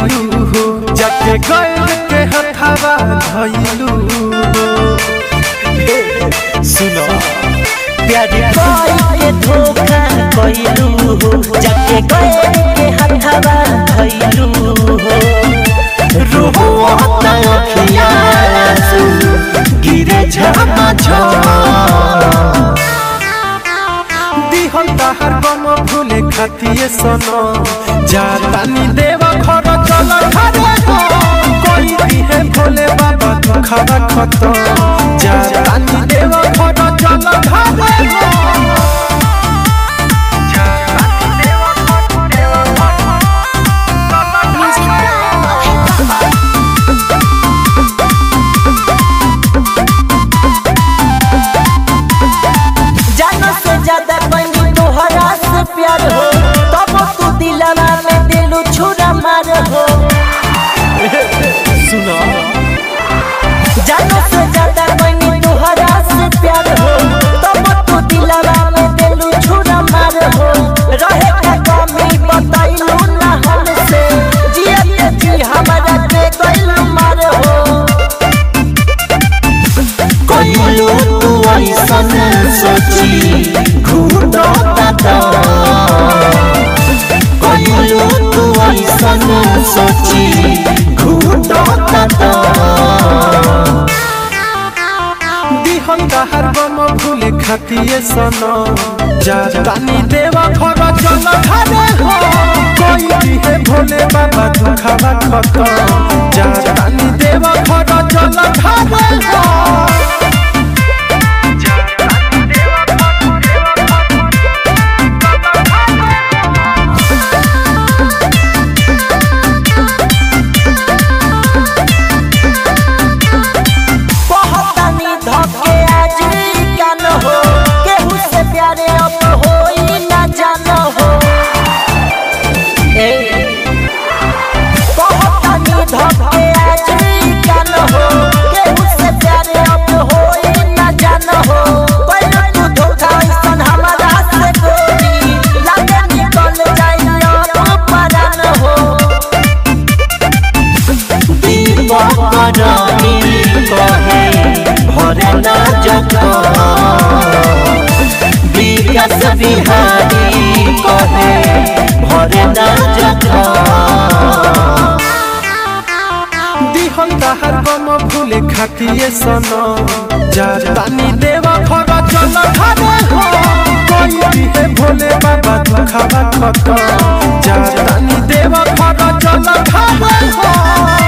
कइलू हो जाके गैल के हथावा धइलू हो सुनो प्यार के धोखा कइलू हो जाके गए के हथवा धइलू हो रोता अखिया आंसू गिरे झमा दिहल ताहार गम भूले खातिए सनो जातानी देवा घर चल घरे हो कोई दिहे भोले बाबा दुखवा खत जातानी देवा घर चल घरे हो जानो से ज्यादा बनी तोहरा से प्यार हो तब तू दिलवा में दिलू छुरा मार हो सुनो जानो से ज्यादा बनी तोहरा से प्यार हो तब तू दिलवा में दिलू छुरा मार हो रहे का कमी बताइलू ना हमसे जिया जी हमारा के गइलू मार हो कइलू तू ऐसन सोची घूटता ता कइलू तू ऐसन सोची घूटता ता दिहल ताहार गम भूले खातिए सनो जातानी देवा घर चल घरे हो कोई दिहे भोले बाबा दुखवा खत जातानी देवा घर चल घरे हो बहुतनी धके आज का न हो केहू से प्यारे अब होई ना जान हो बहुतनी धके आज का न हो केहू से प्यारे अब होई ना जान हो पहले तू धोखा ऐसन हमारा से गोरी लागे निकल जाई अब परान हो दीपकरानी कहे भरे ना जगह विकास बिहारी कहे भरे ना जगह दिहल ताहार गम भूले खातिए सनो जातानी देवा घर चल घरे हो कोई दिहे भोले बाबा दुखवा खत जातानी देवा घर चल घरे हो